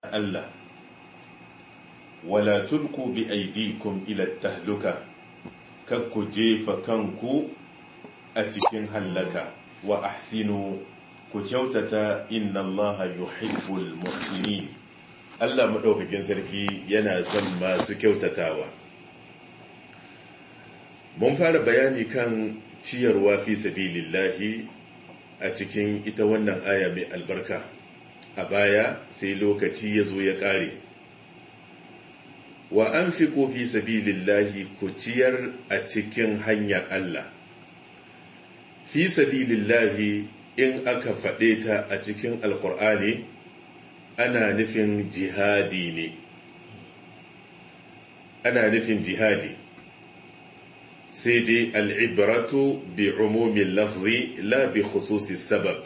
Allah wala tulku bi aidikum ila tahluka kar ku jefa kanku a cikin hallaka wa ahsinu ku kyautata inna Allah yuhibbul muhsinin Allah madaukakin sarki yana son masu kyautatawa mun fara bayani kan ciyarwa fi sabilillahi a cikin ita wannan aya mai albarka a baya sai lokaci ya zo ya ƙare wa an fi fi sabilillahi ku ciyar a cikin hanyar Allah fi sabilillahi in aka faɗe ta a cikin alƙur'ani ana nufin jihadi ne ana nufin jihadi sai dai al'ibratu bi umumin lafzi la bi khususi sabab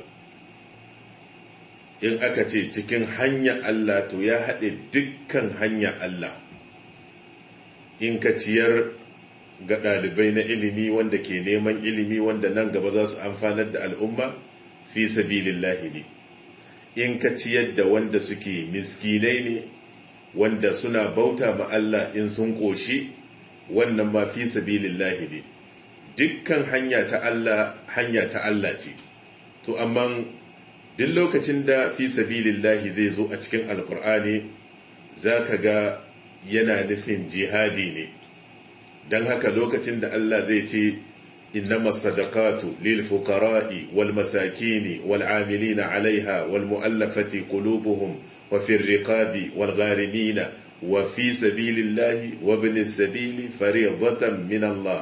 in aka ce cikin hanya Allah to ya haɗe dukkan hanya Allah in ka ciyar ga ɗalibai na ilimi wanda ke neman ilimi wanda nan gaba za su amfanar da al'umma fi sabilillahi ne in ka ciyar da wanda suke miskinai ne wanda suna bauta ma Allah in sun ƙoshi wannan ma fi sabilillahi ne dukkan hanya ta Allah hanya ta Allah ce to amma duk lokacin da fi sabilillahi zai zo a cikin alkur'ani zaka ga yana nufin jihadi ne don haka lokacin da Allah zai ce إنما الصدقات للفقراء والمساكين والعاملين عليها والمؤلفة قلوبهم وفي الرقاب والغارمين وفي سبيل الله وابن السبيل فريضة من الله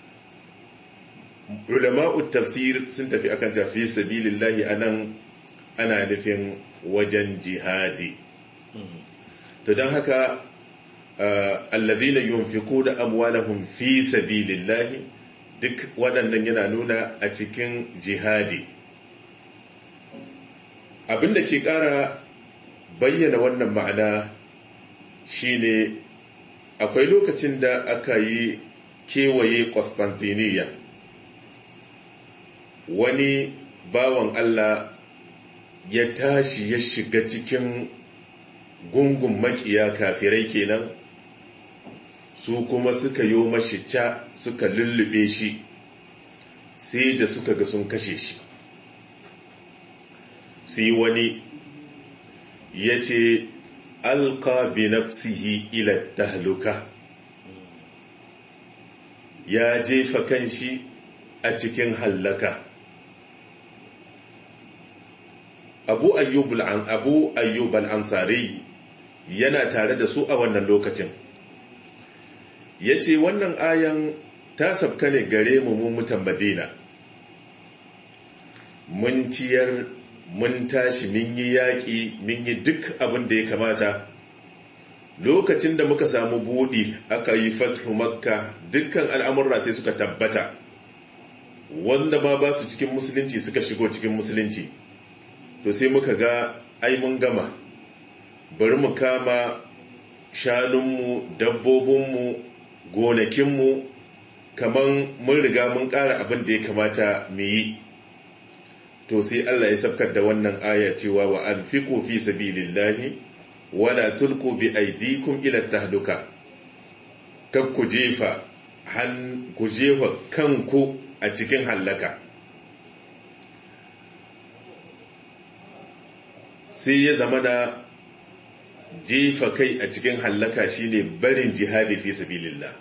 علماء التفسير سنت في أكنت في سبيل الله أنا أنا نفين وجن جهادي تدان هكا آه الذين ينفقون أموالهم في سبيل الله duk waɗannan yana nuna a cikin jihadi abin da ke ƙara bayyana wannan ma'ana shine akwai lokacin da aka yi kewaye Constantiniya wani bawan Allah ya tashi ya shiga cikin gungun makiya kafirai kenan su kuma suka yi mashi ca suka lullube shi sai da suka ga sun kashe shi sai wani ya ce alka bi nafsihi ila tahluka ya jefa kanshi a cikin hallaka abu ayyub al-ansari yana tare da su a wannan lokacin ya ce wannan ayan ta sabka ne gare mu mu mutan madina mun ciyar mun tashi mun yi yaƙi mun yi duk abin da ya kamata lokacin da muka samu buɗi aka yi fathu makka dukkan al'amurra sai suka tabbata wanda ma ba su cikin musulunci suka shigo cikin musulunci to sai muka ga ai mun gama bari mu kama shanunmu dabbobinmu gonakinmu kaman mun riga mun ƙara abin da ya kamata mu yi to sai Allah ya sabkar da wannan aya cewa wa anfiqu fi sabilillahi wala tulqu bi aydikum ila tahluka kar ku jefa han ku jefa kanku a cikin hallaka sai ya zama da jefa kai a cikin hallaka shine barin jihadi fi sabilillah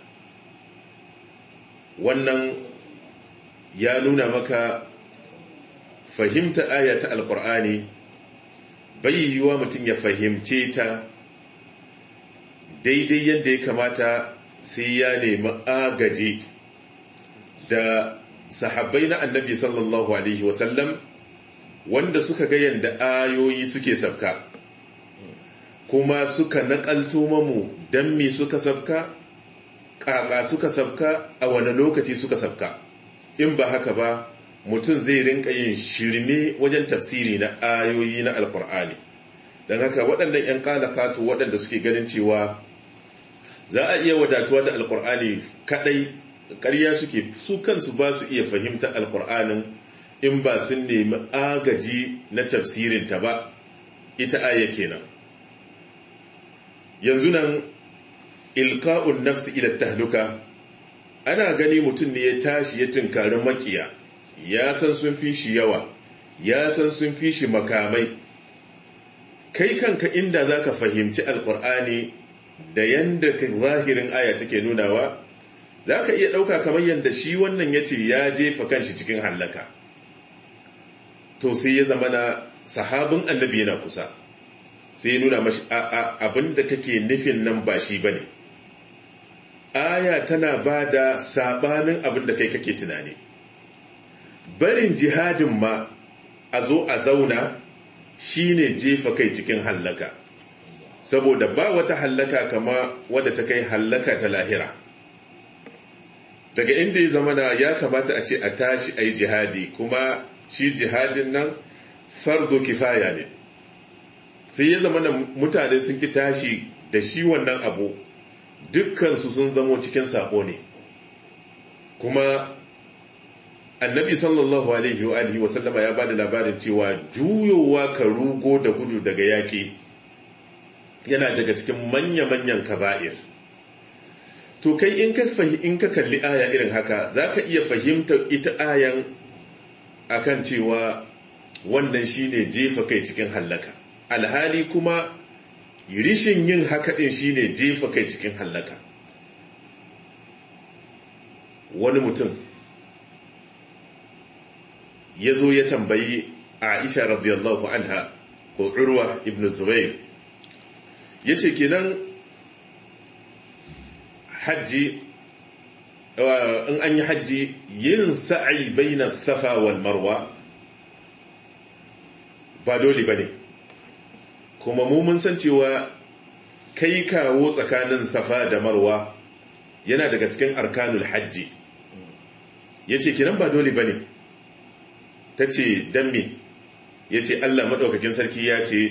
wannan ya nuna maka fahimta aya ta alkur'ani bai yiwuwa mutum ya fahimce ta daidai yadda ya kamata sai ya nemi agaji da sahabbai na annabi sallallahu alaihi wasallam wanda suka ga yadda ayoyi suke sabka kuma suka naƙalto mamu don me suka sabka ƙaƙa suka sabka a wani lokaci suka sabka in ba haka ba mutum zai rinka yin shirme wajen tafsiri na ayoyi na alkur'ani don haka waɗannan 'yan ƙalakatu waɗanda suke ganin cewa za a iya wadatuwa da alkur'ani kaɗai ƙarya suke su kansu ba su iya fahimta alkur'anin in ba sun nemi agaji na tafsirinta ba ita aya kenan yanzu nan ilka'un nafsi ila tahluka ana gani mutum ne ya tashi ya tunkari makiya ya san sun fi shi yawa ya san sun fi shi makamai kai kanka inda za ka fahimci alkur'ani da yadda zahirin aya take nunawa za ka iya ɗauka kamar yadda shi wannan ya ce ya jefa kanshi cikin hallaka to sai ya zama na sahabin annabi yana kusa sai ya nuna mashi abin da kake nufin nan ba shi ba ne aya tana ba da sabanin abin da kai kake tunani barin jihadin ma a zo a zauna shine jefa kai cikin hallaka saboda ba wata hallaka kama wadda ta kai hallaka ta lahira daga inda ya zama ya kamata a ce a tashi a yi jihadi kuma shi jihadin nan fardo kifaya ne sai ya zama mutane sun ki tashi da shi wannan abu dukkansu sun zamo cikin sako ne kuma annabi sallallahu alaihi wa alihi wa sallama ya bada labarin cewa juyowa ka rugo da gudu daga yaƙi yana daga cikin manya-manyan kaba'ir to kai in ka in ka kalli aya irin haka zaka iya fahimtar ita ayan akan cewa wannan shine jefa kai cikin hallaka alhali kuma rishin yin haka din shine jefa kai cikin hallaka wani mutum ya zo ya tambayi aisha radiyallahu anha ko urwa ibn zubair ya ce kenan hajji in an yi hajji yin sa'ai baina safa wal marwa ba dole ba ne kuma mu mun san cewa kai kawo tsakanin safa da marwa yana daga cikin arkanul hajji ya ce kinan ba dole ba ne ta ce don me ya ce allah maɗaukakin sarki ya ce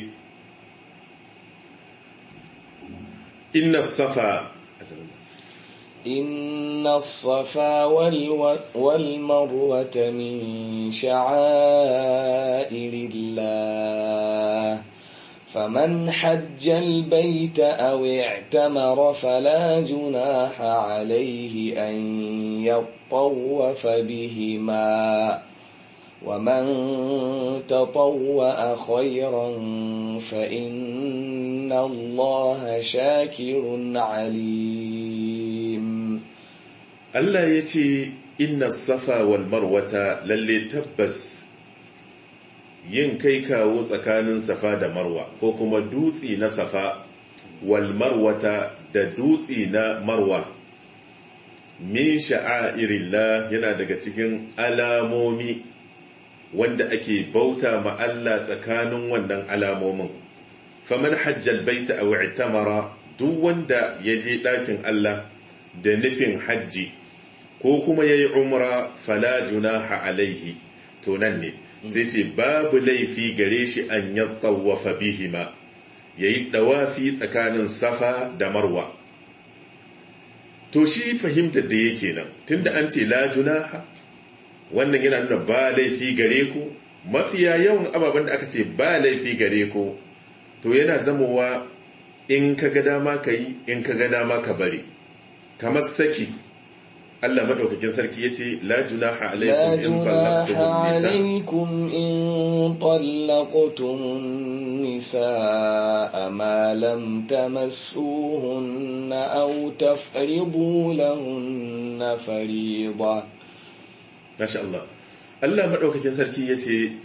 inna safa إن الصفا والمروة من شعائر الله فمن حج البيت أو اعتمر فلا جناح عليه أن يطوف بهما ومن تطوأ خيرا فإن الله شاكر عليم Allah ya ce inna safa wal marwata lalle tabbas yin kai kawo tsakanin safa da marwa ko kuma dutsi na safa wal marwata da dutsi na marwa min sha'airillah yana daga cikin alamomi wanda ake bauta ma Allah tsakanin wannan alamomin faman hajjal baita aw i'tamara duk wanda ya je ɗakin Allah da nufin hajji ko kuma ya yi umra fala junaha alaihi to nan ne sai ce babu laifi gare shi an ya tawafa bihima ya yi ɗawafi tsakanin safa da marwa to shi fahimtar da yake nan tunda an ce la junaha wannan yana nuna ba laifi gare ku mafiya yawan ababen da aka ce ba laifi gare ku to yana zamowa in ka ga dama ka yi in ka ga dama ka bari kamar saki Allah madaukakin sarki yace la junaha alaikum in talaqtum nisaa ma lam tamassuhunna aw tafridu lahunna fariida Masha Allah Allah madaukakin sarki yace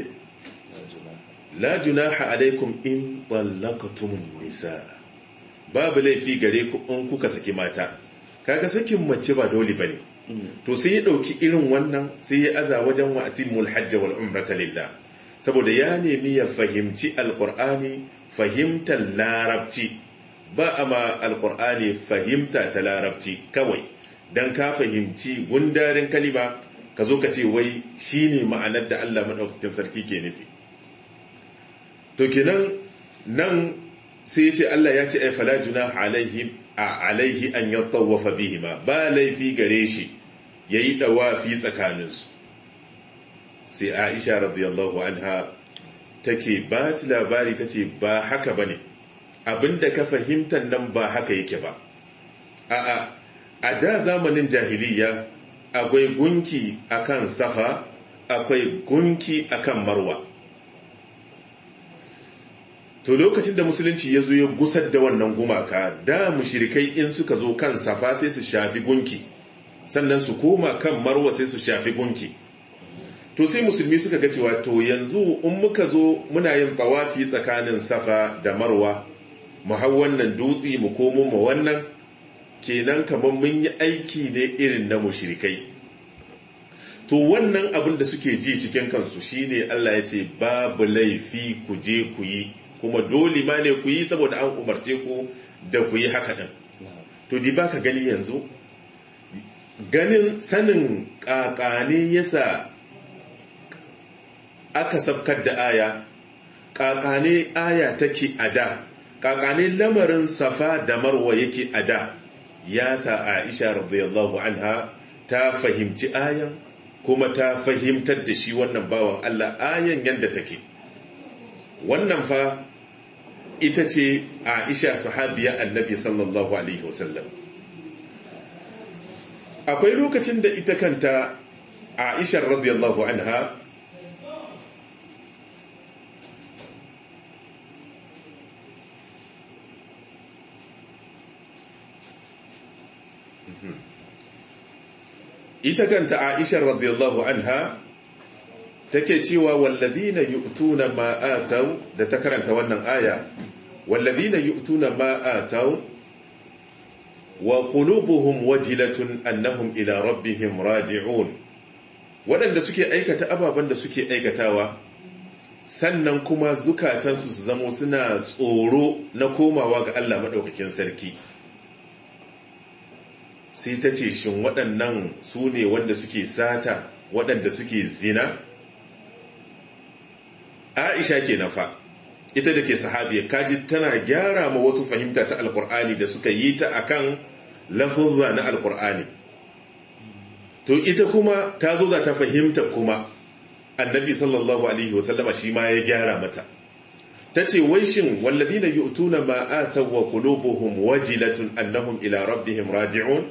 la junaha alaikum in talaqtum nisaa babu laifi gare ku in kuka saki mata kaga sakin mace ba dole bane to sai ya dauki irin wannan sai ya aza wajen wa atimul hajj wal umrata lillah saboda ya nemi ya fahimci alqur'ani fahimtar larabci ba ama alqur'ani fahimta ta larabci kawai dan ka fahimci gundarin kalima ka zo ka ce wai shine ma'anar da Allah madaukakin sarki ke nufi to kenan nan sai ya ce Allah ya ce ai fala junaha alaihim a alaihi an yattawafa bihima ba laifi gare shi yayi dawafi tsakaninsu sai Aisha radiyallahu anha take ba ci labari tace ba haka bane abinda ka fahimtar nan ba haka yake ba a'a a da zamanin jahiliya akwai gunki akan safa akwai gunki akan marwa to lokacin da musulunci ya zo ya gusar da wannan gumaka da mushrikai in suka zo kan safa sai su shafi gunki sannan su koma kan marwa sai su shafi gunki to sai musulmi suka ga cewa to yanzu in muka zo muna yin tawafi tsakanin safa da marwa mu hau wannan dutse mu komo mu wannan kenan kamar mun yi aiki ne irin na mushrikai to wannan abin da suke ji cikin kansu shine Allah ya ce babu laifi ku je ku yi kuma dole ma ne ku yi saboda an umarce ku da ku yi haka din to di baka gani yanzu ganin sanin kakane yasa aka safkar da aya kakane aya take a da kakane lamarin safa da marwa yake a da ya sa aisha radiyallahu anha ta fahimci ayan kuma ta fahimtar da shi wannan bawan Allah ayan yadda take wannan fa ita ce aisha sahabiya annabi sallallahu alaihi wasallam akwai lokacin da ita kanta aisha radiyallahu anha ita kanta Aisha radiyallahu anha take cewa walladina yu'tuna ma ataw da ta karanta wannan aya walladina yu'tuna ma ataw wa qulubuhum wajilatun annahum ila rabbihim raji'un waɗanda suke aikata ababen da suke aikatawa sannan kuma zukatansu su zamo suna tsoro na komawa ga Allah maɗaukakin sarki sai ta ce shin waɗannan su ne wanda suke sata waɗanda suke zina aisha ke nafa ita da ke sahabiya kaji tana gyara ma wasu fahimta ta alkur'ani da suka yi ta akan lafuzza na alkur'ani to ita kuma ta zo za ta fahimta kuma annabi sallallahu alaihi wasallama shi ma ya gyara mata ta ce wai shin walladina yu'tuna ma ataw wa qulubuhum wajilatun annahum ila rabbihim raji'un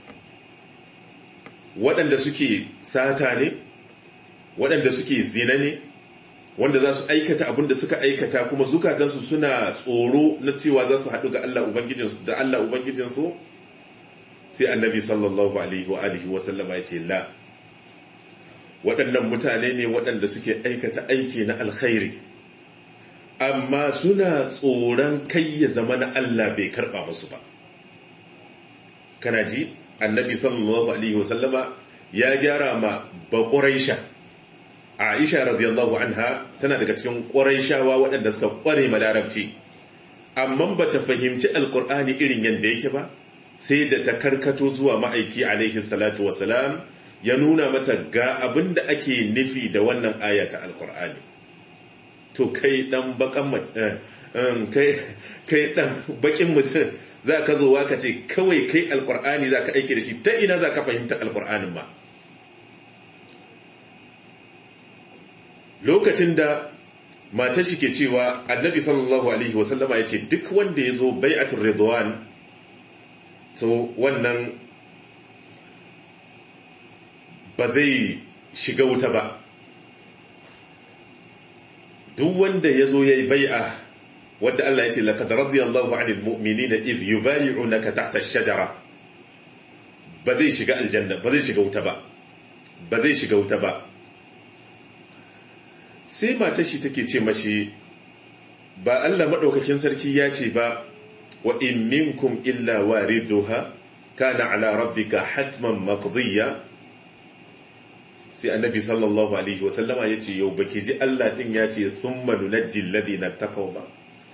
waɗanda suke sata ne waɗanda suke zina ne wanda za su aikata abin da suka aikata kuma zukatansu suna tsoro na cewa za su haɗu ga Allah Ubangijinsu da Allah Ubangijinsu sai annabi sallallahu alaihi wa alihi wa sallama ya ce la waɗannan mutane ne waɗanda suke aikata aiki na alkhairi amma suna tsoron kai ya zama na Allah bai karɓa musu ba kana ji annabi sallallahu alaihi wa sallama ya gyara ma baƙuraisha Aisha radiyallahu anha tana daga cikin ƙuraishawa waɗanda suka ƙware ma larabci amma ba ta fahimci alƙur'ani irin yadda yake ba sai da ta karkato zuwa ma'aiki alaihi salatu wasalam ya nuna mata ga abin da ake nufi da wannan aya ta alƙur'ani to kai ɗan baƙin mutum za ka zo ka ce kawai kai alƙur'ani za ka aiki da shi ta ina za ka fahimta alƙur'anin ma lokacin da matar shi ke cewa annabi sallallahu alaihi wasallama ya ce duk wanda ya zo bai'atul ridwan to wannan ba zai shiga wuta ba duk wanda ya zo ya yi bai'a wadda Allah ya ce laqad radiyallahu 'anil mu'minina idh yubay'unaka tahta ash-shajara ba zai shiga aljanna ba zai shiga wuta ba ba zai shiga wuta ba sai matar shi take ce mashi ba Allah maɗaukakin sarki ya ce ba wa in minkum illa wariduha kana ala rabbika hatman maqdiya sai annabi sallallahu alaihi wasallama ya ce yau baki ji Allah din ya ce thumma nunajji alladhina taqaw ba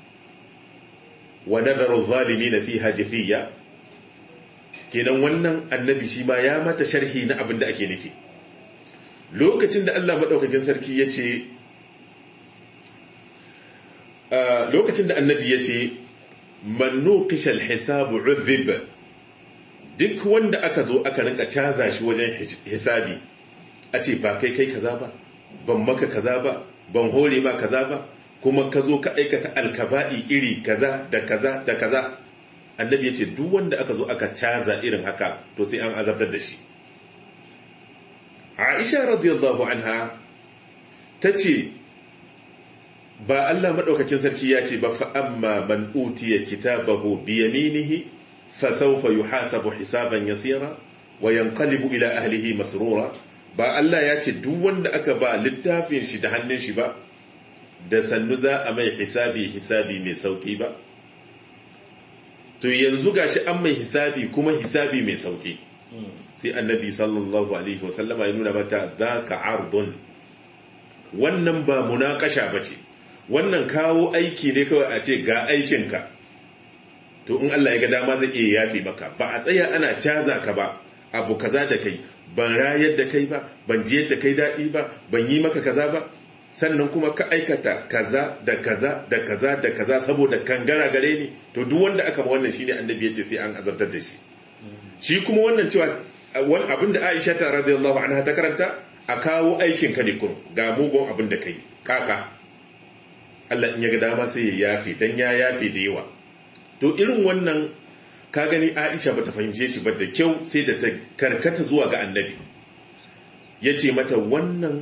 wa nadharu adh-dhalimin fiha jafiya kenan wannan annabi shi ma ya mata sharhi na abin da ake nufi lokacin da Allah maɗaukakin sarki ya ce lokacin da annabi ya ce mannu kishal hisabu uzib duk wanda aka zo aka rinka caza shi wajen hisabi a ce ba kai kai kaza ba ban maka kaza ba ban hore ba kaza ba kuma ka zo ka aikata alkaba'i iri kaza da kaza da kaza annabi ya ce duk wanda aka zo aka caza irin haka to sai an azabtar da shi aisha radiyallahu anha ta ce ba Allah maɗaukakin sarki ya ce ba fa'amma man utiya kitabahu biyaminihi fasaufa yuhasabu hisaban yasira wa yanqalibu ila ahlihi masrura ba Allah ya ce duk wanda aka ba littafin shi da hannun shi ba da sannu za a mai hisabi hisabi mai sauki ba to yanzu gashi an mai hisabi kuma hisabi mai sauki sai annabi sallallahu alaihi wasallama ya nuna mata ka ardun wannan ba munakasha bace wannan kawo aiki ne kawai a ce ga aikinka to in Allah ya ga dama zai iya yafi maka ba a tsaya ana caza ka ba abu kaza da kai ban rayar da kai ba ban ji yadda kai daɗi ba ban yi maka kaza ba sannan kuma ka aikata kaza da kaza da kaza da kaza saboda kangara gare ni to duk wanda aka ma wannan shine annabi yace sai an azabtar da shi shi kuma wannan cewa wani abin da Aisha ta radiyallahu anha ta karanta a kawo aikin ka ne kun ga mugun abin da kai kaka Allah in ya ga dama sai ya yafi dan ya yafi da yawa to irin wannan ka gani Aisha bata fahimce shi ba da kyau sai da ta karkata zuwa ga annabi yace mata wannan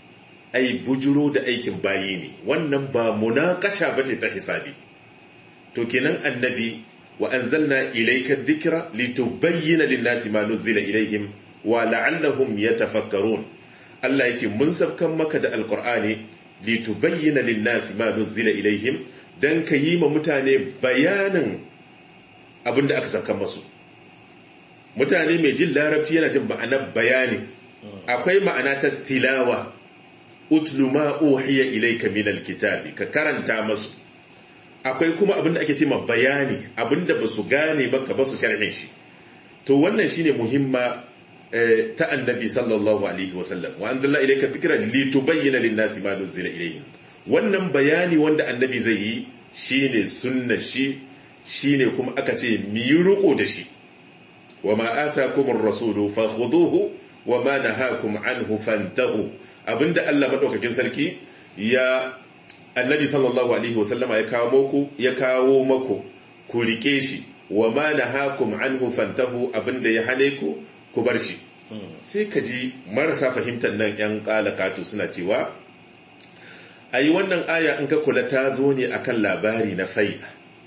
ai bujuro da aikin bayi ne wannan ba munakasha bace ta hisabi to kenan annabi wa anzalna ilayka dhikra litubayyana lin-nasi ma nuzila ilayhim wa la'allahum yatafakkarun Allah yace mun sabkan maka da alqur'ani litubayyana lin-nasi ma nuzila ilayhim dan ka yi ma mutane bayanin abinda aka sabkan masu mutane mai jin larabci yana jin ma'anar bayani akwai ma'ana ta tilawa utlu ma uhiya ilayka min alkitabi ka karanta masu akwai kuma abinda ake cewa bayani abinda basu gane ba ka basu sharhin shi to wannan shine muhimma ta annabi sallallahu alaihi wasallam wa anzalna ilayka dhikra litubayyana lin-nasi ma nuzila ilayhim wannan bayani wanda annabi zai yi shine sunna shi shine kuma aka ce mi ruko da shi wa ma atakumur rasulu fakhudhuhu wa ma nahakum anhu fantahu abinda Allah madaukakin sarki ya annabi sallallahu alaihi wasallama ya kawo muku ya kawo maku ku rike shi wa ma nahakum anhu fantahu abinda ya hane ku ku bar shi sai ka ji marasa fahimtar nan yan kalakatu suna cewa ayi wannan aya in ka kula ta zo ne akan labari na fai'a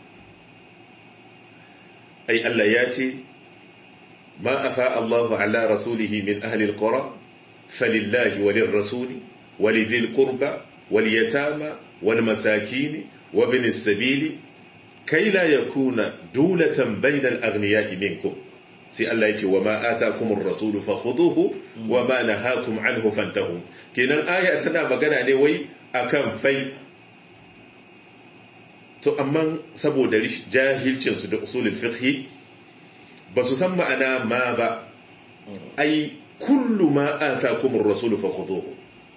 ai Allah ya ce ما أفاء الله على رسوله من أهل القرى فلله وللرسول ولذي القربى واليتامى والمساكين وابن السبيل كي لا يكون دولة بين الأغنياء منكم سي الله يتي وما آتاكم الرسول فخذوه وما نهاكم عنه فانتهوا كنا آية تنا مغانا نوي أكام في to amma saboda jahilcinsu da usulul fiqhi ba su san ma'ana ma ba ai kullu ma atakumur rasul fa khudhuhu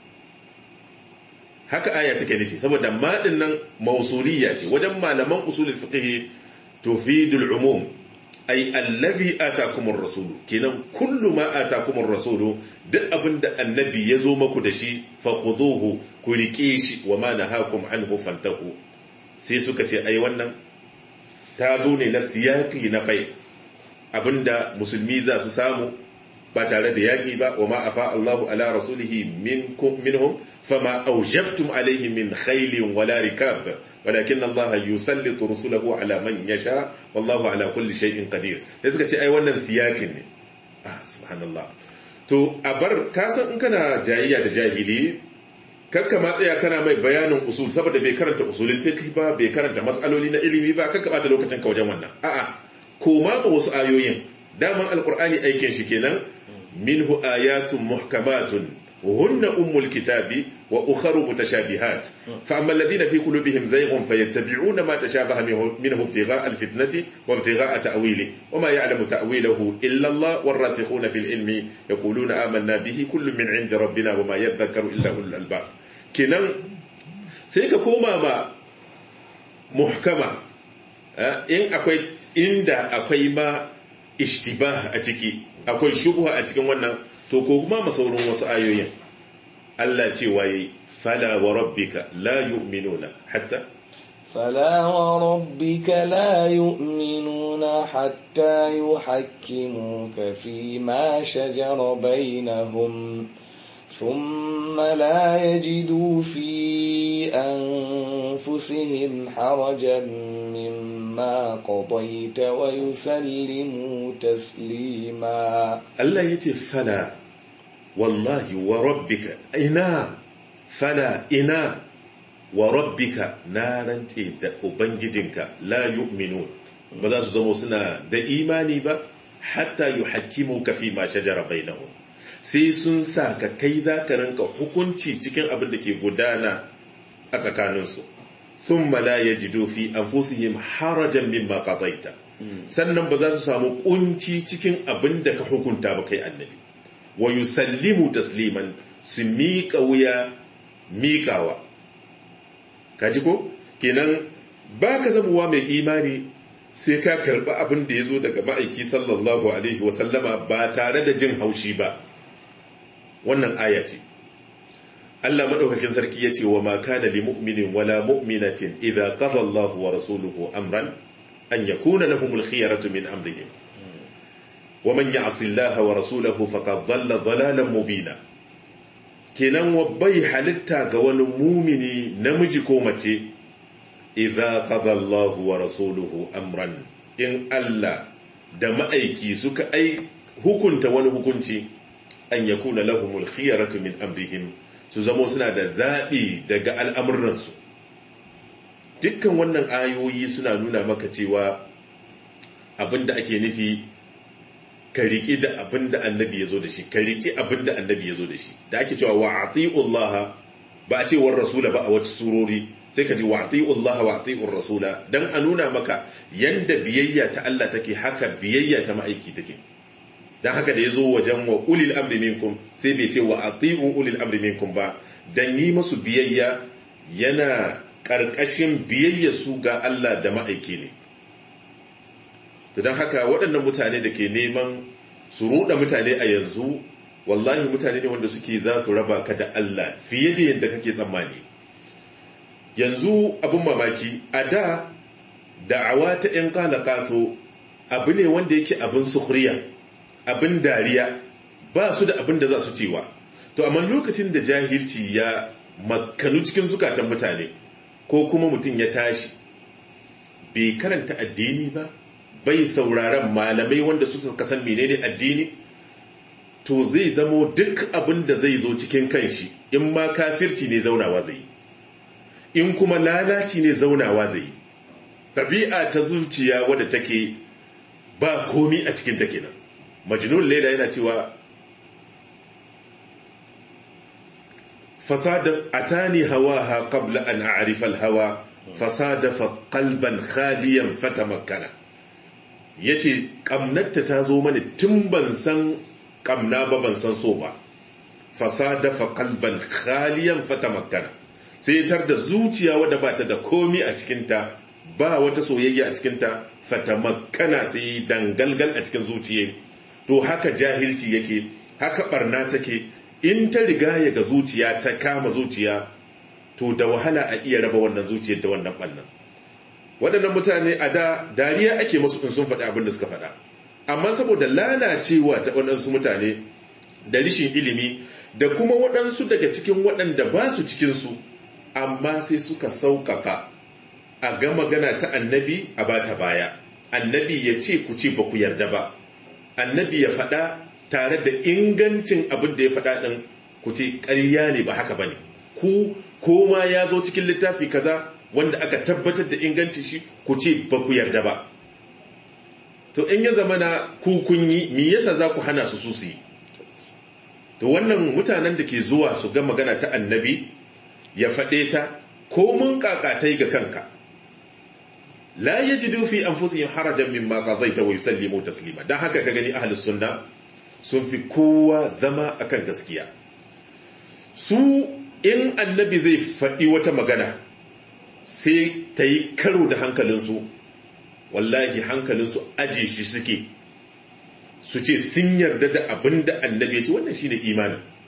haka aya take nufi saboda ma din nan mausuliyya ce wajen malaman usulul fiqh tufidul umum ai allazi atakumur rasul kenan kullu ma atakumur rasul duk abinda annabi ya zo maku da shi fa khudhuhu ku rike shi wa ma nahakum anhu fantahu sai suka ce ai wannan ta zo ne na siyaqi na fai abinda musulmi za su samu ba tare da yaƙi ba wa ma afa Allahu ala rasulihi minhum fama aujabtum alaihi min khailin wala rikab walakin Allah yusallitu rusulahu ala man yasha wallahu ala kulli shay'in qadir sai suka ce ai wannan siyakin ne ah subhanallah to a bar ka san in kana jayayya da jahili kakka ma tsaya kana mai bayanin usul saboda bai karanta usulul fiqh ba bai karanta mas'aloli na ilimi ba kakka bata lokacin ka wajen wannan a'a koma ba wasu ayoyin daman alkur'ani aikin shi kenan minhu ayatun muhkamatun hunna ummul kitabi wa ukharu mutashabihat fa amma alladhina fi qulubihim zayghun fayattabi'una ma tashabaha minhu ibtigha'a alfitnati wa ibtigha'a ta'wili wa ma ya'lamu ta'wilahu illa Allah warasikhuna fil ilmi yaquluna amanna bihi kullun min 'indi rabbina wa ma yadhakkaru illa ulul albab kenan sai ka koma ma muhkama in akwai inda akwai ma ishtibah a ciki akwai shubha a cikin wannan to ko kuma masaurin wasu ayoyin Allah ce waye fala wa rabbika la yu'minuna hatta فلا وربك لا يؤمنون حتى يحكموك فيما شجر بينهم ثم لا يجدوا في أنفسهم حرجا مما قضيت ويسلموا تسليما Allah ya ce fala wallahi wa rabbika ina fala ina wa rabbika na rantse da ubangijinka la yu'minun ba za su zama suna da imani ba hatta yuhakkimuka fi ma shajara bainahum sai sun sa ka kai za ka rinka hukunci cikin abin da ke gudana a tsakaninsu thumma la yajidu fi anfusihim harajan mimma qadaita sannan ba za su samu kunci cikin abin da ka hukunta ba kai annabi wa yusallimu tasliman su miƙa wuya miƙawa kaji ko kenan ba ka zamuwa mai imani sai ka karɓi abin da ya zo daga ma'aiki sallallahu alaihi wasallama ba tare da jin haushi ba wannan aya ce Allah madaukakin sarki yace wa ma kana lil mu'minin wala mu'minatin idza qada Allahu wa rasuluhu amran an yakuna lahumul khiyaratu min amrihim wa man ya'si Allah wa rasulahu faqad dhalla dhalalan mubina kenan wa bai halitta ga wani mumini namiji ko mace idza qada Allahu wa rasuluhu amran in Allah da ma'aiki suka ai hukunta wani hukunci an yakuna lahumul khiyaratu min amrihim su zamo suna da zaɓi daga al'amuransu dukkan wannan ayoyi suna nuna maka cewa abinda ake nufi ka riƙi da abinda annabi ya zo da shi ka riƙi abinda annabi ya zo da shi da ake cewa wa ati'ullah ba a ce war rasula ba a wata surori sai ka ji wa ati'ullah wa ati'ur rasula dan a nuna maka yanda biyayya ta Allah take haka biyayya ta ma'aiki take dan haka da ya zo wajen wa ulil amri minkum sai bai ce wa ati'u ulil amri minkum ba dan yi masu biyayya yana karkashin biyayya su ga Allah da ma'aiki ne to dan haka waɗannan mutane da ke neman su ruɗa mutane a yanzu wallahi mutane ne wanda suke za su raba ka da Allah fiye da yadda kake tsammani yanzu abin mamaki a da da'awa ta 'yan kalakato abu ne wanda yake abin sukuriya abin dariya ba su da abin da za su cewa to amma lokacin da jahilci ya makanu cikin zukatan mutane ko kuma mutum ya tashi bai karanta addini ba bai sauraron malamai wanda su suka san menene addini to zai zamo duk abin da zai zo cikin kanshi in ma kafirci ne zaunawa zai in kuma lalaci ne zaunawa zai tabi'a ta zuciya wadda take ba komi a cikin take nan majnun laila yana cewa fasada atani hawaha qabla an a'rifa al-hawa fasada fa qalban khaliyan fatamakkana yace kamnatta ta zo mani tun ban san kamna ba ban san so ba fasada fa qalban khaliyan fatamakkana sai tar da zuciya wadda ba ta da komi a cikinta ba wata soyayya a cikinta fatamakkana sai dangalgal a cikin zuciya to haka jahilci yake haka barna take in ta riga ya ga zuciya ta kama zuciya to da wahala a iya raba wannan zuciyar da wannan bannan waɗannan mutane a da dariya ake musu in sun faɗi abin da suka faɗa amma saboda lalacewa ta waɗansu mutane da rishin ilimi da kuma waɗansu daga cikin waɗanda ba su cikinsu amma sai suka sauƙaƙa a ga magana ta annabi a ba ta baya annabi ya ce ku ce ba ku yarda ba annabi ya faɗa tare da ingancin abin da ya faɗa ɗin ku ce ƙarya ne ba haka ba ne ku koma ya zo cikin littafi kaza wanda aka tabbatar da ingancin shi ku ce ba ku yarda ba to in ya zama na ku kun yi me yasa za ku hana su su su yi to wannan mutanen da ke zuwa su ga magana ta annabi ya faɗe ta ko mun kakatai ga kanka la yajidu fi anfusihim harajan mimma qadaita wa yusallimu taslima dan haka ka gani ahlus sunna sun fi kowa zama akan gaskiya su in annabi zai faɗi wata magana sai ta yi karo da hankalinsu wallahi hankalinsu aje shi suke su ce sun yarda da abin da annabi ya ce wannan shine imanin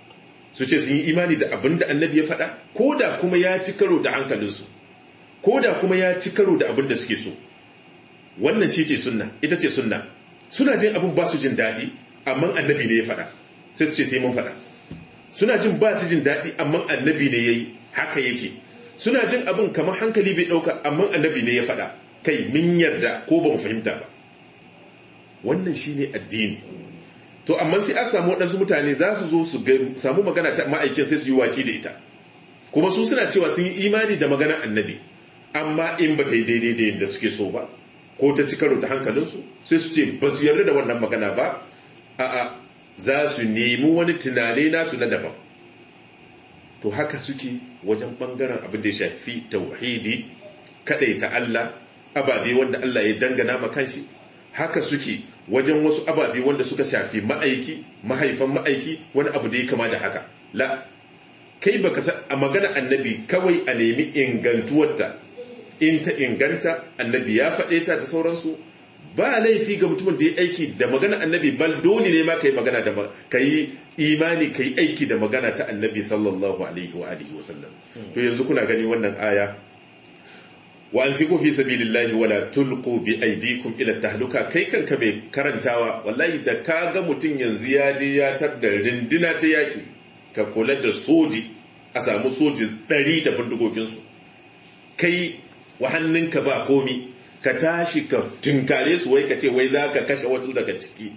su ce sun yi imani da abin da annabi ya faɗa ko da kuma ya ci karo da hankalinsu ko da kuma ya ci karo da abin da suke so wannan shi ce sunna ita ce sunna suna jin abin ba su jin daɗi amma annabi ne ya faɗa sai su ce sai mun faɗa suna jin ba su jin daɗi amma annabi ne ya yi haka yake suna jin abin kamar hankali bai ɗauka amma annabi ne ya faɗa kai min yarda ko ba mu fahimta ba wannan shi ne addini to amma sai an samu waɗansu mutane za su zo su samu magana ta ma'aikin sai su yi waci da ita kuma su suna cewa sun yi imani da magana annabi amma in ba ta yi daidai da yadda suke so ba ko ta ci karo da hankalinsu sai su ce ba su yarda da wannan magana ba a'a za su nemi wani tunane nasu na daban to haka suke wajen bangaren abin da ya shafi tauhidi ta Allah ababe wanda Allah ya dangana ma kanshi haka suke wajen wasu ababe wanda suka shafi ma'aiki mahaifan ma'aiki wani abu da ya kama da haka la kai baka san a magana annabi kawai a nemi ingantuwarta in ta inganta annabi ya faɗe ta da sauransu ba laifi ga mutumin da ya aiki da magana annabi bal dole ne ma kai magana da kai imani kai aiki da magana ta annabi sallallahu alaihi wa alihi wa sallam to yanzu kuna gani wannan aya wa anfiqu fi sabilillahi wala tulqu bi aydikum ila tahluka kai kanka bai karantawa wallahi da kaga mutum yanzu ya je ya tar da rindina ta yaki ka kula da soji a samu soji 100 da bindigogin su kai wa hannunka ba komi ka tashi ka tunkare su wai ka ce wai za ka kashe wasu daga ciki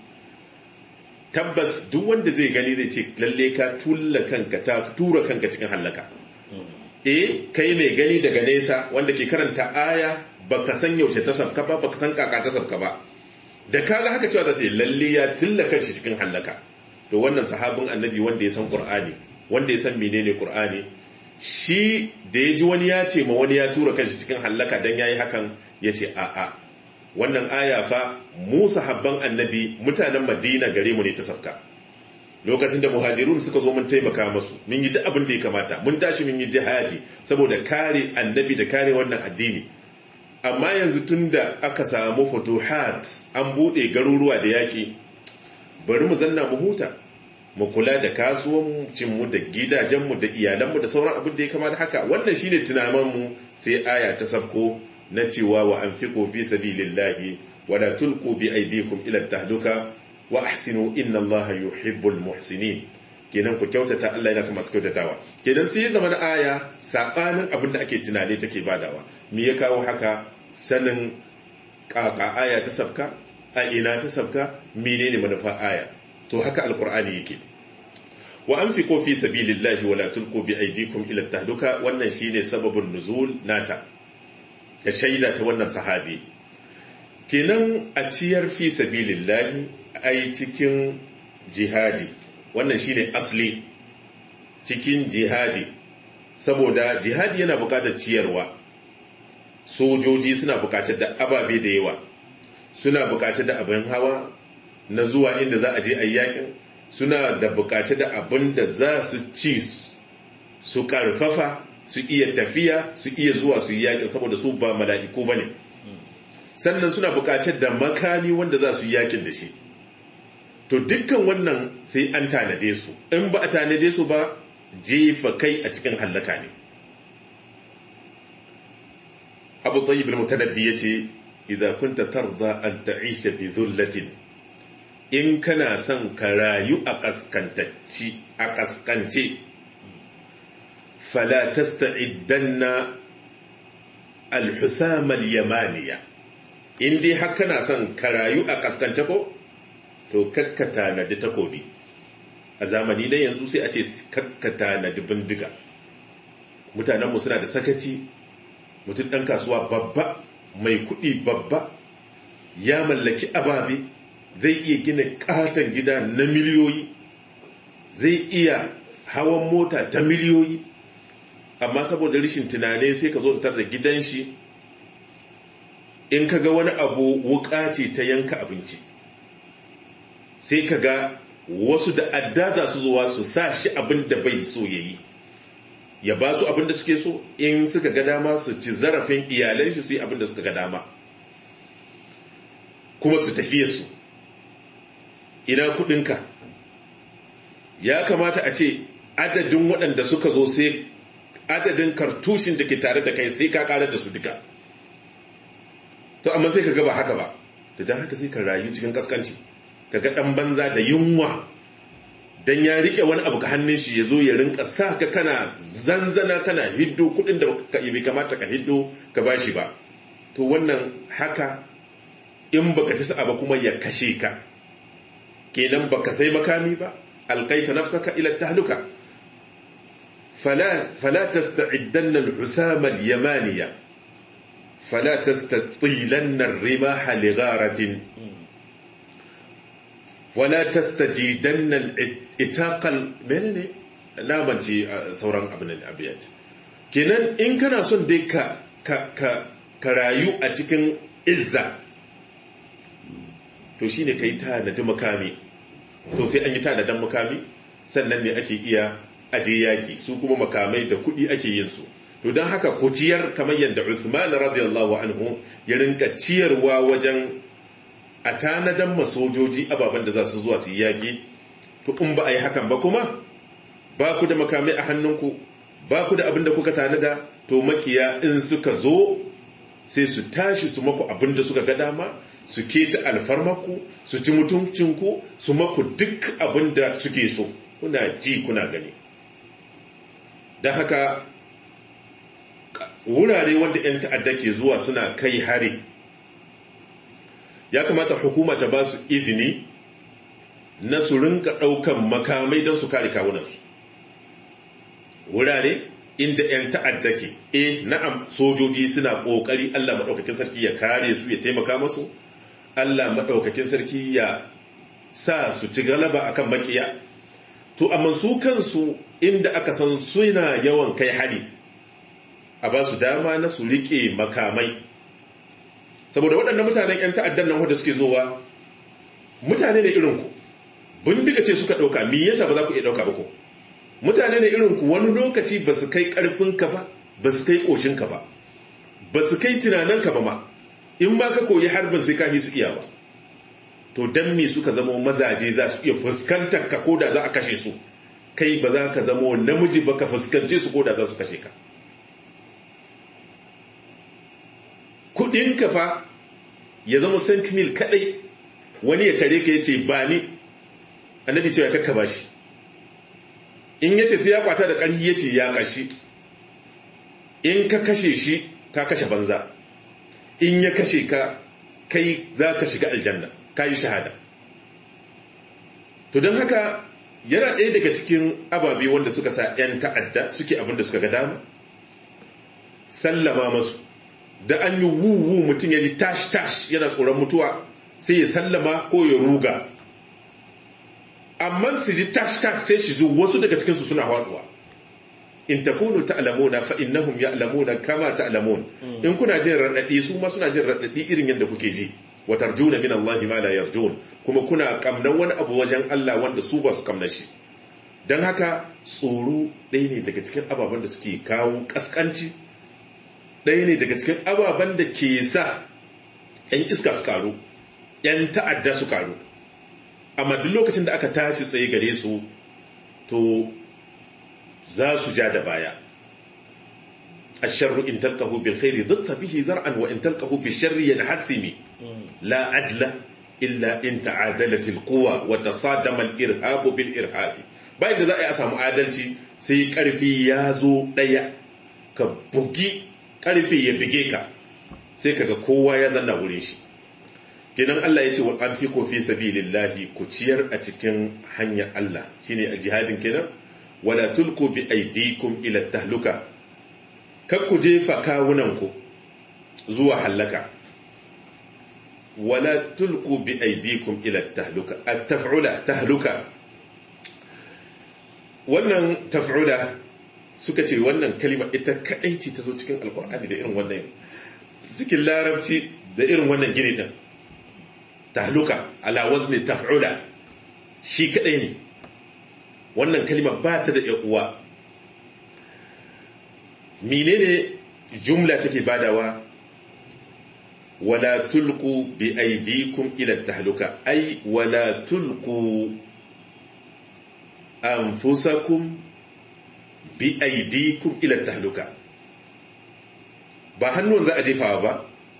tabbas duk wanda zai gani zai ce lalle ka tulla kanka ta tura kanka cikin hallaka eh kai mai gani daga nesa wanda ke karanta aya baka san yaushe ta sabka ba baka san kaka ta sabka ba da kaga haka cewa za ta yi lalle ya tulla kanshi cikin hallaka to wannan sahabin annabi wanda ya san qur'ani wanda ya san menene qur'ani shi da ya ji wani ya ce ma wani ya tura kanshi cikin hallaka don ya yi hakan ya ce a'a wannan aya fa mu sahabban annabi mutanen madina gare mu ne ta sauka lokacin da muhajirun suka zo mun taimaka masu mun yi duk abin da ya kamata mun tashi mun yi jihadi saboda kare annabi da kare wannan addini amma yanzu tun da aka samu futuhat an buɗe garuruwa da yaƙi bari mu zanna mu huta mu kula da kasuwancinmu da gidajenmu da iyalanmu da sauran abin da ya kama da haka wannan shine tunaninmu sai aya ta sabko na cewa wa anfiqu fi sabilillahi wa la tulqu bi aydikum ila tahduka wa ahsinu inna allaha yuhibbul muhsinin kenan ku kyautata Allah yana son masu kyautatawa kenan sai zama na aya sabanin abin da ake tunane take badawa me ya kawo haka sanin kaka aya ta sabka a ina ta sabka menene manufa aya to haka alkur'ani yake wa anfiqu fi sabilillahi wala tulqu bi aydikum ila tahduka wannan shine sababin nuzul nata da shaida ta wannan sahabi kenan a ciyar fi sabilillahi ai cikin jihadi wannan shine asli cikin jihadi saboda jihadi yana buƙatar ciyarwa sojoji suna buƙatar da ababe da yawa suna buƙatar da abin hawa na zuwa inda za a je a yakin suna da bukaci da abin da za su ci su karfafa su iya tafiya su iya zuwa su yi yakin saboda su ba mala'iku ba ne sannan suna bukaci da makami wanda za su yi yakin da shi to dukkan wannan sai an tanade su in ba a tanade su ba jefa kai a cikin hallaka ne abu tayyib al-mutanabbi yace idza kunta tarda an ta'isha bi dhullatin in kana son ka rayu a kaskantacci a kaskance fala tasta'iddanna al-husam al-yamaniya in dai har kana son ka rayu a kaskance ko to kakkata na da takobi a zamani na yanzu sai a ce kakkata na da bindiga mutanenmu suna da sakaci mutum ɗan kasuwa babba mai kuɗi babba ya mallaki ababe zai iya gina katon gida na miliyoyi zai iya hawan mota ta miliyoyi amma saboda rashin tunane sai ka zo tar da gidan shi in ka ga wani abu wuka ce ta yanka abinci sai ka ga wasu da adda za su zuwa su sa shi abin da bai so ya yi ya ba su abin da suke so in suka ga dama su ci zarafin iyalan shi su yi abin da suka ga dama kuma su tafiye su ina kudinka ya kamata a ce adadin waɗanda suka zo sai adadin kartushin da ke tare da kai sai ka karar da su duka to amma sai ka gaba haka ba da don haka sai ka rayu cikin kaskanci ka ga ɗan banza da yunwa don ya riƙe wani abu ka hannun shi ya zo ya rinka sa ka kana zanzana kana hiddo kuɗin da ka bai kamata ka hiddo ka ba shi ba to wannan haka in baka ci sa'a ba kuma ya kashe ka kenan baka sai makami ba alqaita nafsaka ila tahluka fala fala tasta'iddanna al-husama al-yamaniya fala tastatilanna ar-rimaha ligharatin wala tastajidanna al-itaqa menene namanci sauran abin abiyat kenan in kana son dai ka ka ka rayu a cikin izza to shine kai tanadi makami to sai an yi tanadan makami sannan ne ake iya aje yaki su kuma makamai da kuɗi ake yin su to don haka ku ciyar kamar yadda Uthman radiyallahu anhu ya rinka ciyarwa wajen a tanadan masojoji ababen da za su zuwa su yi yaki to in ba a yi hakan ba kuma ba ku da makamai a hannunku ba ku da abin da kuka tanada to makiya in suka zo sai su tashi su maku abin da suka ga dama su keta alfarmaku su ci mutuncinku su maku duk abin da suke so kuna ji kuna gani don haka wurare wanda 'yan ta'adda ke zuwa suna kai hari ya kamata hukuma ta ba su izini na su rinka ɗaukan makamai don su kare kawunansu wurare inda 'yan ta'adda ke e na'am sojoji suna ƙoƙari allah maɗaukakin sarki ya kare su ya taimaka masu allah maɗaukakin sarki ya sa su ci galaba akan makiya to amma su kansu inda aka san suna yawan kai hari a ba su dama na su riƙe makamai saboda waɗannan mutanen 'yan ta'addan nan wanda suke zowa mutane ne irinku bindiga ce suka ɗauka me yasa ba za ku iya ɗauka ba ko mutane ne irinku wani lokaci ba su kai ƙarfinka ba ba su kai ƙoshinka ba ba su kai tunaninka ba ma in ba ka koyi harbin sai ka su iya ba to dan me suka zama mazaje za su iya fuskantar ka ko da za a kashe su kai ba za ka zama namiji ba ka fuskance su ko da za su kashe ka kudinka fa ya zama sentinel kadai wani ya tare ka ya ce ba ni annabi cewa kakka ba shi in ya ce sai ya kwata da ƙarfi ya ce ya kashi in ka kashe shi ka kashe banza in ya kashe ka kai za ka shiga aljanna ka yi shahada to don haka yana ɗaya daga cikin ababe wanda suka sa 'yan ta'adda suke abin da suka ga dama sallama masu da an yi wuwu mutum ya ji tash-tash yana tsoron mutuwa sai ya sallama ko ya ruga amma su ji tash-tash sai shi ji wasu daga cikinsu suna haɗuwa in takunu ta'lamuna fa innahum ya'lamuna kama ta'lamun in kuna jin radadi su ma suna jin radadi irin yadda kuke ji wa tarjuna min Allah ma la yarjun kuma kuna kamnan wani abu wajen Allah wanda su ba su kamna shi dan haka tsoro ɗaya ne daga cikin ababen da suke kawo kaskanci ɗaya ne daga cikin ababen da ke sa ‘yan iska su karu ‘yan ta'adda su karu amma duk lokacin da aka tashi tsaye gare su to za su ja da baya الشر إن تلقه بالخير ضدت به زرعا وإن تلقه بالشر ينحسم لا عدل إلا إن تعادلت القوى وتصادم الإرهاب بالإرهاب bayan da za a yi a samu adalci sai karfi ya zo ɗaya ka bugi karfi ya bige ka sai kaga kowa ya zanna wurin shi kenan Allah ya ce wa an fi kofi sabilillahi ku ciyar a cikin hanyar Allah shine a jihadin kenan wala tulku bi aidikum ila tahluka kar ku jefa kawunanku zuwa hallaka wala tulku bi aidikum ila tahluka at-taf'ula tahluka wannan taf'ula suka ce wannan kalima ita kadai ce ta zo cikin alkur'ani da irin wannan cikin larabci da irin wannan gini din tahluka ala wazni taf'ula shi kadai ne wannan kalima ba ta da uwa menene jumla take badawa wala tulqu bi aydikum ila tahluka ay wala tulqu anfusakum bi aidikum ila tahluka ba hannun za a jefawa ba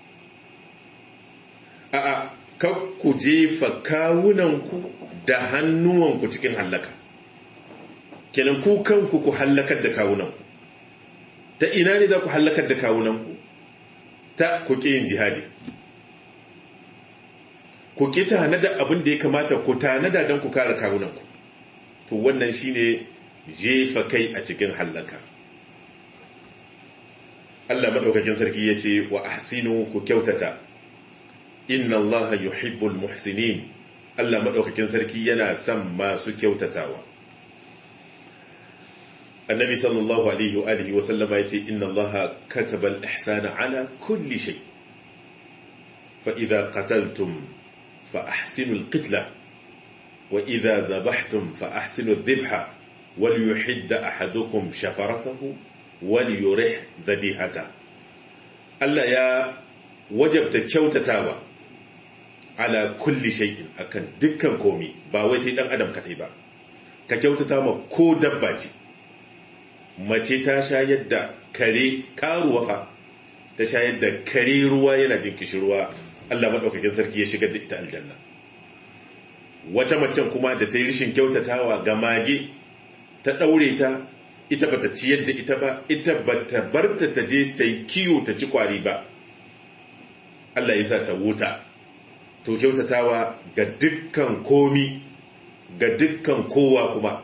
a'a kar ku jefa kawunanku da hannuwanku cikin hallaka kenan ku kanku ku hallakar da kawunanku ta ina ne za ku hallakar da kawunanku ta ku ƙi yin jihadi ku ƙi tanada abin da ya kamata ku tanada don ku kare kawunanku to wannan shine jefa kai a cikin hallaka Allah maɗaukakin sarki ya ce wa ahsinu ku kyautata inna Allah yuhibbul muhsinin Allah maɗaukakin sarki yana son masu kyautatawa annabi sallallahu alaihi wa alihi wa sallama yace inna allaha kataba al-ihsana ala kulli shay fa idha qataltum fa ahsinu al-qitla wa idha dhabhtum fa ahsinu adh-dhabha wal yuhidd ahadukum shafaratahu wal yurih dhabihata Allah ya wajabta kyautatawa ala kulli shay'in akan dukkan komi ba wai sai dan adam kadai ba ka kyautata ma ko dabba ce mace ta shayar da kare karuwa fa ta shayar da kare ruwa yana jin kishirwa Allah maɗaukakin sarki ya shigar da ita aljanna wata macen kuma da ta yi rishin kyautatawa ga mage ta ɗaure ta ita bata ciyar da ita ba ita bata barta ta je ta yi kiyo ta ci kwari ba Allah ya sa ta wuta to kyautatawa ga dukkan komi ga dukkan kowa kuma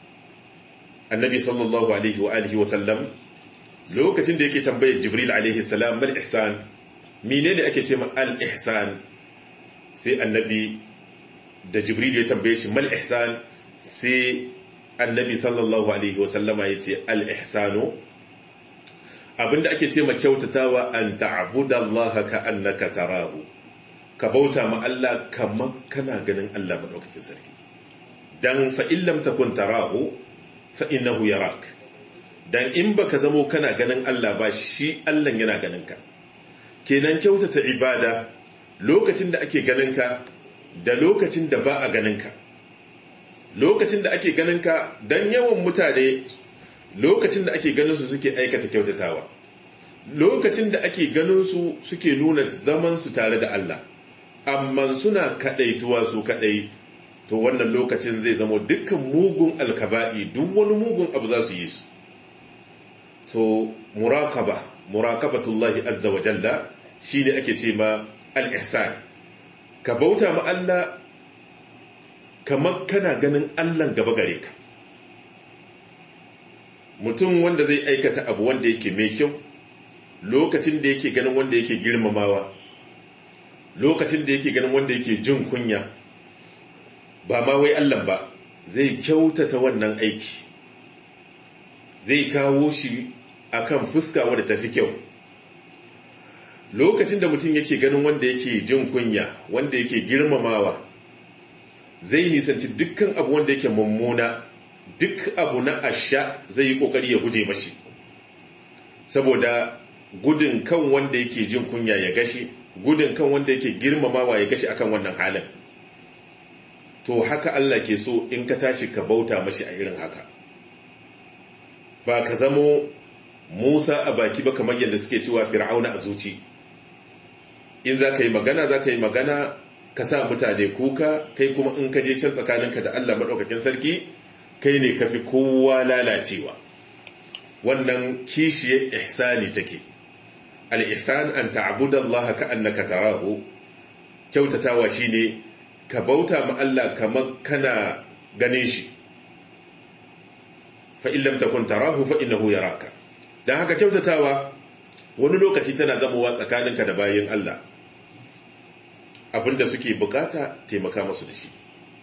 annabi sallallahu alaihi wa alihi wa sallam lokacin da yake tambayar jibril alaihi salam mal ihsan menene ake ce ma al ihsan sai annabi da jibril ya tambaye shi mal ihsan sai annabi sallallahu alaihi wa sallama ya ce al ihsanu abinda ake ce ma kyautatawa an ta'budallaha ka annaka tarahu ka bauta ma Allah kamar kana ganin Allah madaukakin sarki dan fa illam takun tarahu fa'inahu yarak dan in baka zamo kana ganin Allah ba shi Allah yana ganin ka kenan kyautata ibada lokacin da ake ganin ka da lokacin da ba a ganin ka lokacin da ake ganin ka dan yawan mutane lokacin da ake ganin su suke aikata kyautatawa lokacin da ake ganin su suke nuna zaman su tare da Allah amma suna kadaituwa su kadai to wannan lokacin zai zama dukkan mugun alkaba'i duk wani mugun abu za su yi su to muraqaba muraqabatullahi azza wa jalla shine ake ce ma al-ihsan ka bauta ma Allah kamar kana ganin Allah gaba gare ka mutum wanda zai aikata abu wanda yake mai kyau lokacin da yake ganin wanda yake girmamawa lokacin da yake ganin wanda yake jin kunya ba ma wai Allah ba zai kyautata wannan aiki zai kawo shi akan fuska wadda tafi kyau lokacin da mutum yake ganin wanda yake jin kunya wanda yake girmamawa zai nisanci dukkan abu wanda yake mummuna duk abu na asha zai yi kokari ya guje mashi saboda gudun kan wanda yake jin kunya ya gashi gudun kan wanda yake girmamawa ya gashi akan wannan halin to haka Allah ke so in ka tashi ka bauta mashi a irin haka ba ka zamo Musa a baki ba kamar yadda suke cewa Fir'auna a zuci in za ka yi magana za ka yi magana ka sa mutane kuka kai kuma in ka je can tsakaninka da Allah maɗaukakin sarki kai ne ka fi kowa lalacewa wannan kishiye ihsani take al-ihsan an ta'budallaha ka annaka tarahu kyautatawa shine ka bauta ma Allah kamar kana ganin shi fa illam takun tarahu fa innahu yaraka dan haka kyautatawa wani lokaci tana zamowa tsakaninka da bayin Allah abinda suke bukata taimaka masu da shi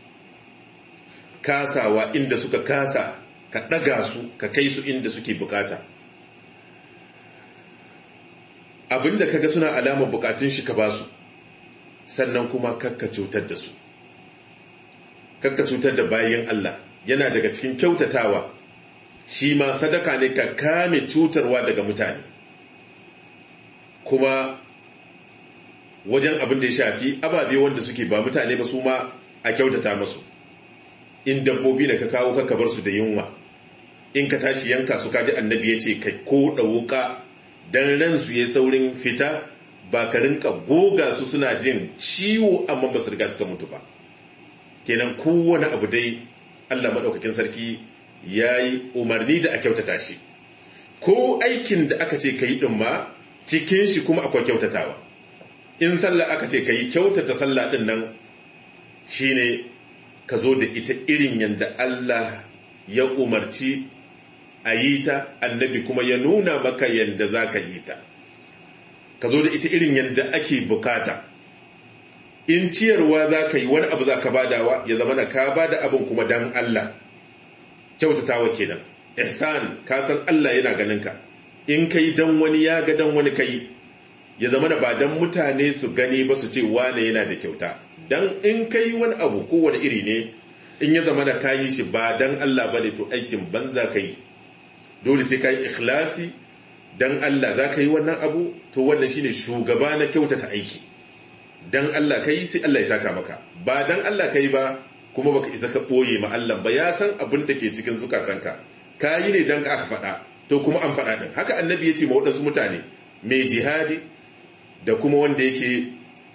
kasawa inda suka kasa ka daga su ka kai su inda suke bukata abinda kaga suna alamar bukatun shi ka basu sannan kuma kakka cutar da su kakka cutar da bayan Allah yana daga cikin kyautatawa shi ma sadaka ne ka kame cutarwa daga mutane kuma wajen abin da ya shafi ababe wanda suke ba mutane ba su ma a kyautata masu in dabbobi da ka kawo ka bar su da yunwa in ka tashi yanka su kaji annabi ya ce ka koda wuka dan ransu ya saurin fita ba ka rinka goga su suna jin ciwo amma ba su riga suka mutu ba kenan kowane abu dai Allah maɗaukakin sarki ya yi umarni da a kyautata shi ko aikin da aka ce ka yi ɗin ma cikin shi kuma akwai kyautatawa in sallah aka ce ka yi kyautata sallah ɗin nan shine ka zo da ita irin yadda Allah ya umarci a yi ta annabi kuma ya nuna maka yadda za ka yi ta ka zo da ita irin yadda ake bukata in ciyarwa za ka yi wani abu za ka badawa ya zama na ka bada abin kuma dan Allah kyautatawa kenan ihsan ka san Allah yana ganin ka in kai dan wani ya ga dan wani kai ya zama na ba dan mutane su gani ba su ce wane yana da kyauta dan in kai wani abu kowane iri ne in ya zama na kayi shi ba dan Allah bane to aikin banza ka yi dole sai ka yi ikhlasi dan Allah za ka yi wannan abu to wannan shine shugaba na kyautata aiki dan Allah ka yi sai Allah ya saka maka ba dan Allah ka yi ba kuma baka isa ka ɓoye ma Allah ba ya san abin da ke cikin zukatanka ka yi ne dan aka faɗa to kuma an faɗa ɗin haka annabi ya ce ma waɗansu mutane mai jihadi da kuma wanda yake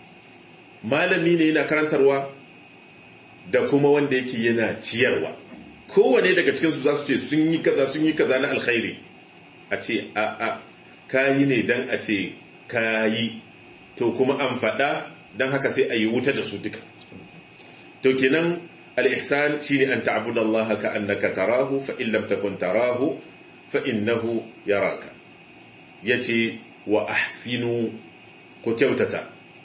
malami ne yana karantarwa da kuma wanda yake yana ciyarwa kowane daga cikinsu za su ce sun yi kaza sun yi kaza na alkhairi a ce a a kayi ne dan a ce kayi to kuma an faɗa don haka sai a yi wuta da su duka to kenan al-ihsan shine an ta'budu Allah ka annaka tarahu fa in lam takun tarahu fa innahu yaraka yace wa ahsinu ku kyautata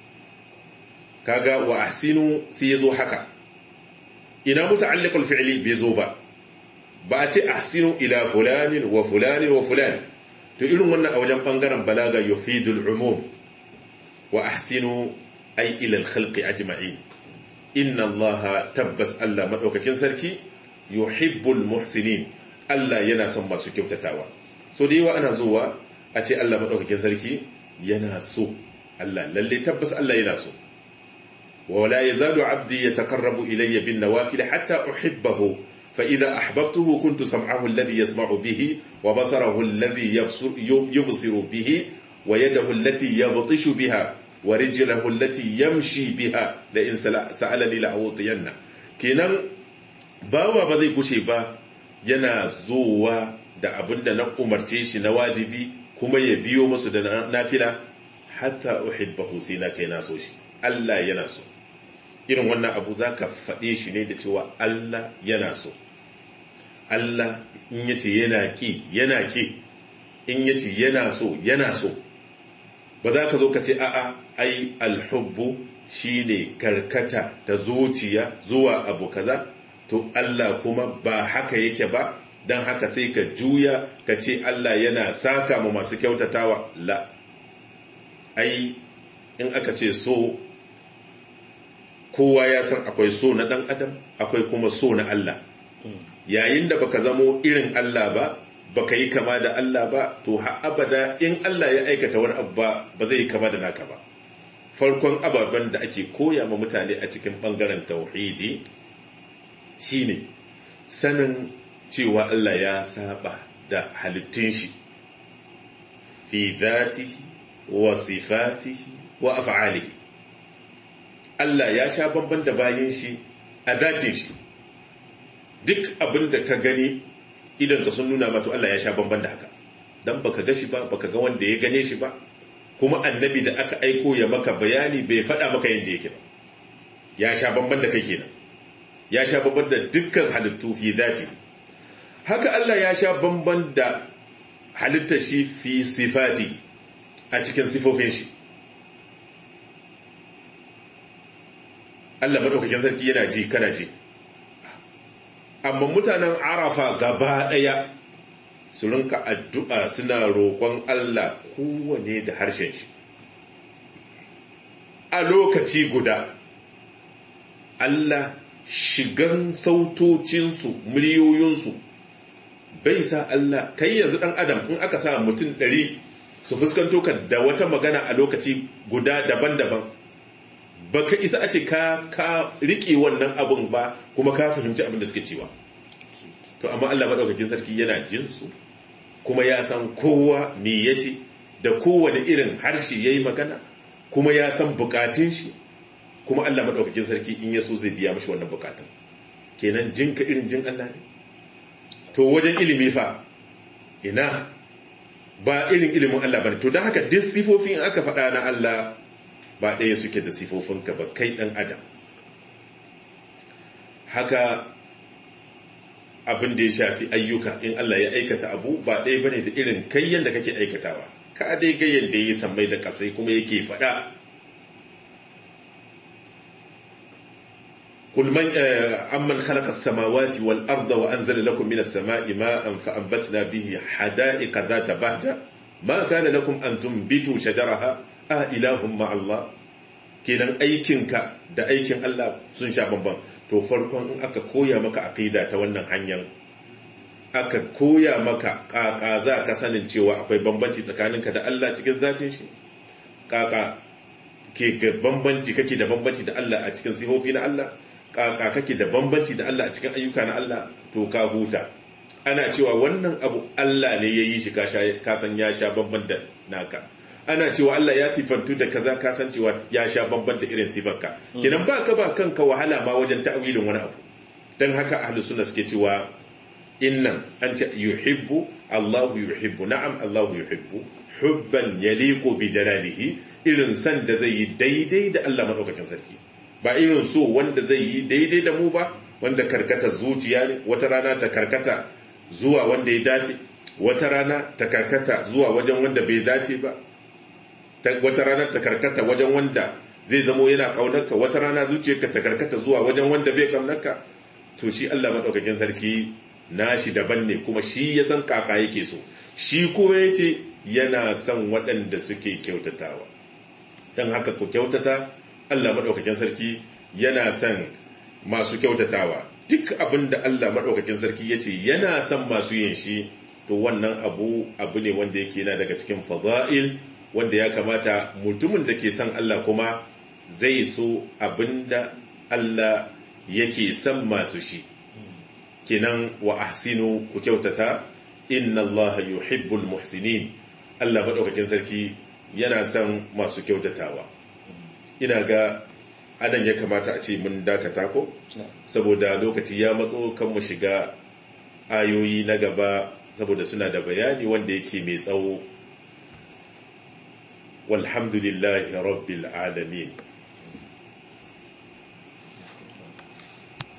kaga wa ahsinu sai yazo haka ina muta'alliqul fi'li bai zo ba ba a ce ahsinu ila fulanin wa fulanin wa fulan to irin wannan a wajen bangaren balaga yufidul umum wa ahsinu ay ila al-khalqi ajma'in inna allaha tabbas Allah madaukakin sarki yuhibbul muhsinin Allah yana son masu kyautatawa so da yawa ana zuwa a ce Allah madaukakin sarki yana so Allah lalle tabbas Allah yana so ولا يزال عبدي يتقرب إلي بالنوافل حتى أحبه فإذا أحببته كنت سمعه الذي يسمع به وبصره الذي يبصر, يبصر به ويده التي يبطش بها ورجله التي يمشي بها لئن سألني لأعوطينه kenan bawa ba zai gushe ba yana zuwa da abin da na umarce shi na wajibi kuma ya biyo musu da nafila hatta uhibbahu sai na kai na so shi Allah yana so irin wannan abu za ka faɗe shi ne da cewa Allah yana so Allah in yace yana ki yana ki in yace yana so yana so ba za ka zo ka ce a'a ai alhubbu shine karkata ta zuciya zuwa abu kaza to Allah kuma ba haka yake ba don haka sai ka juya ka ce Allah yana saka ma masu kyautatawa la ai in aka ce so kowa ya san akwai so na ɗan adam akwai kuma so na Allah yayin da baka zamo irin Allah ba baka yi kama da Allah ba to ha abada in Allah ya aikata wani abu ba ba zai yi kama da naka ba farkon ababen da ake koya ma mutane a cikin bangaren tauhidi shine sanin cewa Allah ya saba da halittun shi fi dhatihi wa sifatihi wa af'alihi Allah ya sha bamban da bayan shi a zatin shi duk abin da ka gani idan ka sun nuna mato Allah ya sha bamban da haka dan baka ga shi ba baka ga wanda ya gane shi ba kuma annabi da aka aiko ya maka bayani bai faɗa maka yadda yake ba ya sha bamban da kai kenan ya sha bamban da dukkan halittu fi zati haka Allah ya sha bamban da halittar shi fi sifati a cikin sifofin shi Allah maɗaukakin sarki yana ji kana ji amma mutanen arafa gaba ɗaya su rinka addu'a suna roƙon Allah kowane da harshen shi a lokaci guda Allah shigan sautocinsu miliyoyinsu bai sa Allah kai yanzu ɗan adam in aka sa mutum ɗari su fuskanto ka da wata magana a lokaci guda daban-daban baka isa a ce ka ka rike wannan abun ba kuma ka fahimci abin da suke cewa to amma Allah madaukakin sarki yana jin su kuma ya san kowa me yace da kowane irin harshe yayi magana kuma ya san bukatun shi kuma Allah madaukakin sarki in ya so zai biya mishi wannan bukatun kenan jinka irin jin Allah ne to wajen ilimi fa ina ba irin ilimin Allah bane to don haka duk sifofin aka faɗa na Allah ba ɗaya suke da sifofinka ba kai ɗan adam haka abin da ya shafi ayyuka in Allah ya aikata abu ba ɗaya bane da irin kai yanda kake aikatawa ka dai ga yanda yi sammai da kasai kuma yake faɗa قل من أمن خلق السماوات والأرض وأنزل لكم من السماء ماء فأنبتنا به حدائق ذات بهجة ما كان لكم أن تنبتوا شجرها آه إله مع الله kenan aikinka da aikin Allah sun sha bambam to farkon in aka koya maka aqida ta wannan hanyar aka koya maka kaka za ka sanin cewa akwai bambanci tsakaninka da Allah cikin zatin shi kaka ke ga bambanci kake da bambanci da Allah a cikin sifofi na Allah kaka kake da bambanci da Allah a cikin ayyuka na Allah to ka huta ana cewa wannan abu Allah ne ya yi shi ka san ya sha bamban da naka ana cewa Allah ya sifantu da kaza ka san cewa ya sha bamban da irin sifarka kenan ba ka ba kanka wahala ma wajen ta'awilin wani abu dan haka ahlus sunna suke cewa innan an ce yuhibbu Allahu yuhibbu na'am Allahu yuhibbu hubban yaliqu bi jalalihi irin san da zai yi daidai da Allah madaukakin sarki ba irin so wanda zai yi daidai da mu ba wanda karkata zuciya ne wata rana ta karkata zuwa wanda ya dace wata rana ta karkata zuwa wajen wanda bai dace ba wata rana ta karkata wajen wanda zai zamo yana kaunarka wata rana zuciyarka ta karkata zuwa wajen wanda bai kaunarka to shi Allah madaukakin sarki nashi daban ne kuma shi ya san kaka yake so shi kuma yace yana son waɗanda suke kyautatawa dan haka ku kyautata Allah madaukakin sarki yana son masu kyautatawa duk abin da Allah madaukakin sarki yace yana son masu yin shi to wannan abu abu ne wanda yake yana daga cikin fada'il wanda ya kamata mutumin da ke son Allah kuma zai so abinda Allah yake son masu shi kenan wa ahsinu ku kyautata inna Allah yuhibbul muhsinin Allah madaukakin sarki yana son masu kyautatawa ina ga adan ya kamata a ce mun dakata ko saboda lokaci ya matso kan mu shiga ayoyi na gaba saboda suna da bayani wanda yake mai tsawo والحمد لله رب العالمين